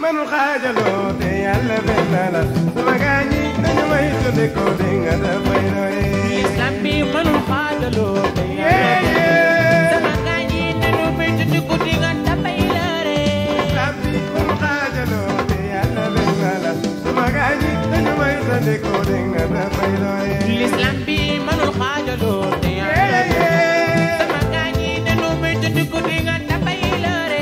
manul xaajaloo te yàlla benn la sama gaa ñi dañu may tudde ko di nga dafay doy Islam bi mënul xaajaloo te Yeah, yeah. sama gaa ñi nanu may tudd ko di nga dafay lëre Islam bi manul xaajaloo te yàlla benn la sama gaa ñi dañu may tudde ko di nga dafay doy L'islam bi mënul xaajaloo te Yeah, yeah. sama gaa ñi nanu may tudd ko di nga dafay lëre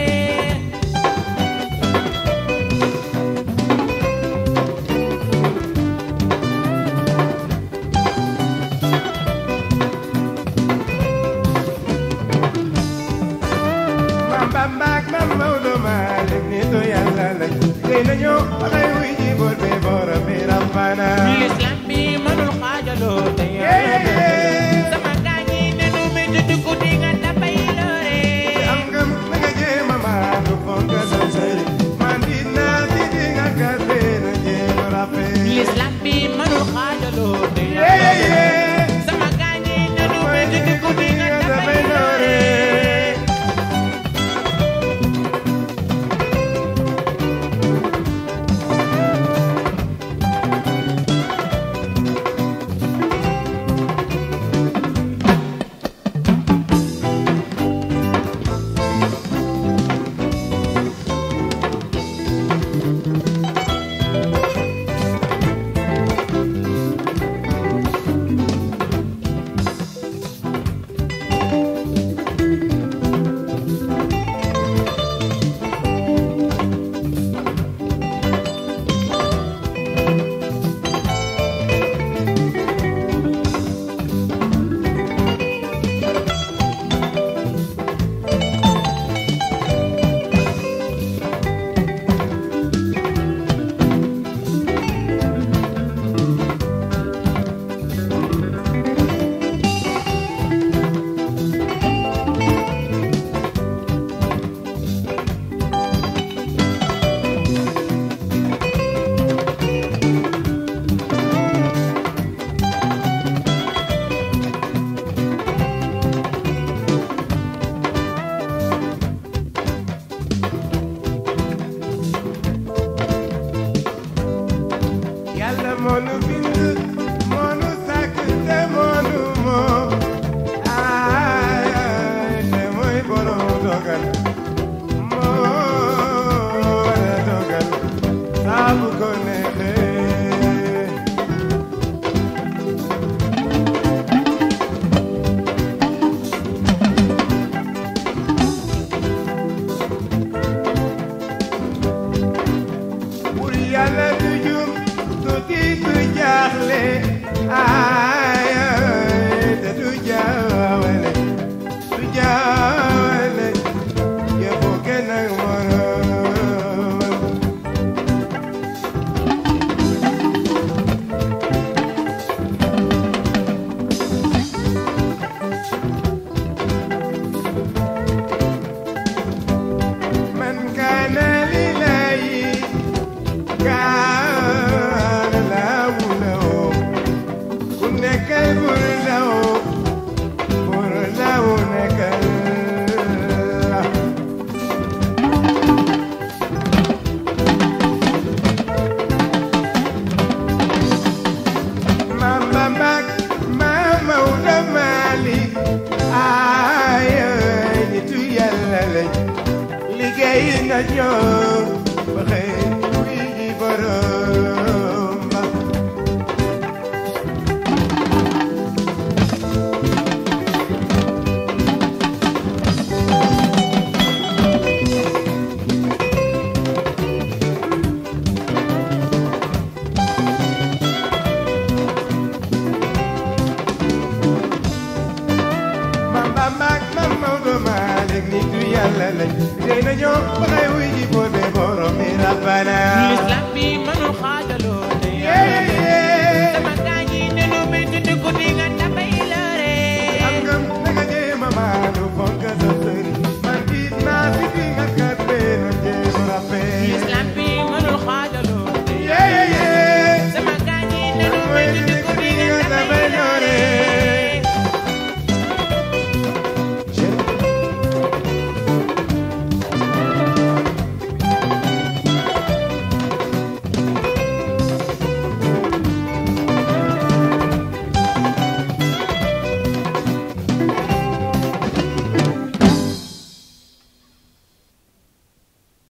Mam Bamba ak Mam Maodo Malick nitu yàlla lañ xëy nañu waxay wuy ji boor bi borom bi rabbana L'islam bi mënul xaajaloo te Yeah, yeah. sama gaa ñi nanu may tudd ko di nga dafay lëre am ngëm na nga jéem a maandu fonk sa sëriñ man di naa di di nga gàtte na jéem a rafet L'islam bi mënul xaajaloo te Yeah, yeah. sama gaa ñi nanu may tudd ko di nga dafay dafay lëre doore yàlla moo nu bind moo nu sàkk te moo nu moom ay ay te mooy borom dogal moo war a dogal saa bu ko neexee pour yàlla du jum du tiit du jaaxle ay ay te du jaawale du jaawale yëfu kenn ak moroom man kaana lillahi kaana lahu lahu ku nekkal bur lahu bur lahu nekkal la Maam Bamba ak Maam Maodo Malick ay ay nitu Yàlla lañ liggéey na ñoom ba xëy wuy ji borom